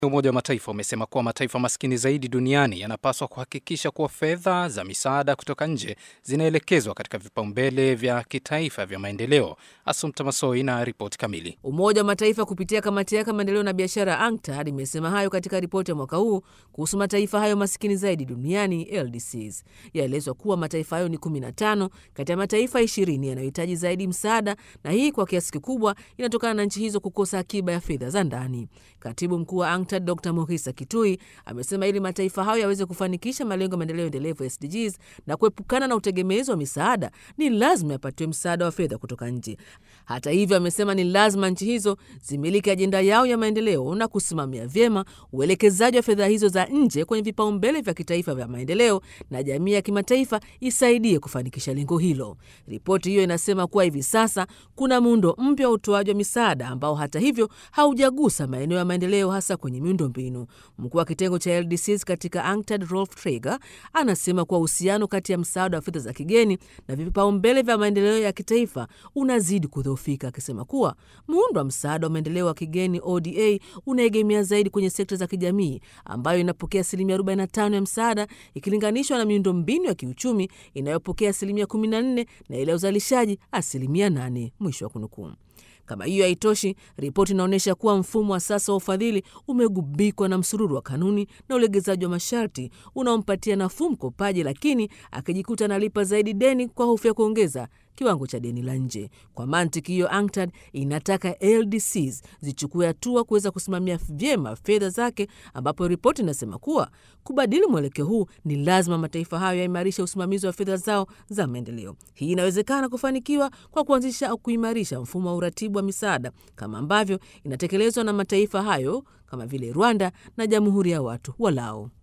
Umoja wa Mataifa umesema kuwa mataifa maskini zaidi duniani yanapaswa kuhakikisha kuwa fedha za misaada kutoka nje zinaelekezwa katika vipaumbele vya kitaifa vya maendeleo. Asumta Masoi na ripoti kamili. Umoja wa Mataifa kupitia kamati yake maendeleo na biashara ANCTAD imesema hayo katika ripoti ya mwaka huu kuhusu mataifa hayo maskini zaidi duniani LDCs. Yaelezwa kuwa mataifa hayo ni 15 kati ya mataifa 20 yanayohitaji zaidi msaada, na hii kwa kiasi kikubwa inatokana na nchi hizo kukosa akiba ya fedha za ndani. Katibu mkuu wa ANCTAD Dr Mohisa Kitui amesema ili mataifa hayo yaweze kufanikisha malengo ya maendeleo endelevu SDGs na kuepukana na utegemezi wa misaada, ni lazima yapatiwe msaada wa fedha kutoka nje. Hata hivyo, amesema ni lazima nchi hizo zimiliki ajenda yao ya maendeleo na kusimamia vyema uelekezaji wa fedha hizo za nje kwenye vipaumbele vya kitaifa vya maendeleo, na jamii ya kimataifa isaidie kufanikisha lengo hilo. Ripoti hiyo inasema kuwa hivi sasa kuna muundo mpya wa utoaji wa misaada ambao hata hivyo haujagusa maeneo ya maendeleo hasa kwenye miundo mbinu. Mkuu wa kitengo cha LDCs katika ANCTAD Rolf Traeger anasema kuwa uhusiano kati ya msaada wa fedha za kigeni na vipaumbele vya maendeleo ya kitaifa unazidi kudhoofika, akisema kuwa muundo wa msaada wa maendeleo wa kigeni ODA unaegemea zaidi kwenye sekta za kijamii ambayo inapokea asilimia 45 ya msaada ikilinganishwa na miundo mbinu ya kiuchumi inayopokea asilimia 14 na ile ya uzalishaji asilimia 8. Mwisho wa kunukuu. Kama hiyo haitoshi, ripoti inaonyesha kuwa mfumo wa sasa wa ufadhili umegubikwa na msururu wa kanuni na ulegezaji wa masharti unaompatia nafuu mkopaji, lakini akijikuta analipa zaidi deni kwa hofu ya kuongeza kiwango cha deni la nje. Kwa mantiki hiyo, ANCTAD inataka LDCs zichukue hatua kuweza kusimamia vyema fedha zake, ambapo ripoti inasema kuwa kubadili mwelekeo huu ni lazima mataifa hayo yaimarisha usimamizi wa fedha zao za maendeleo. Hii inawezekana kufanikiwa kwa kuanzisha au kuimarisha mfumo wa uratibu wa misaada kama ambavyo inatekelezwa na mataifa hayo kama vile Rwanda na Jamhuri ya Watu wa Lao.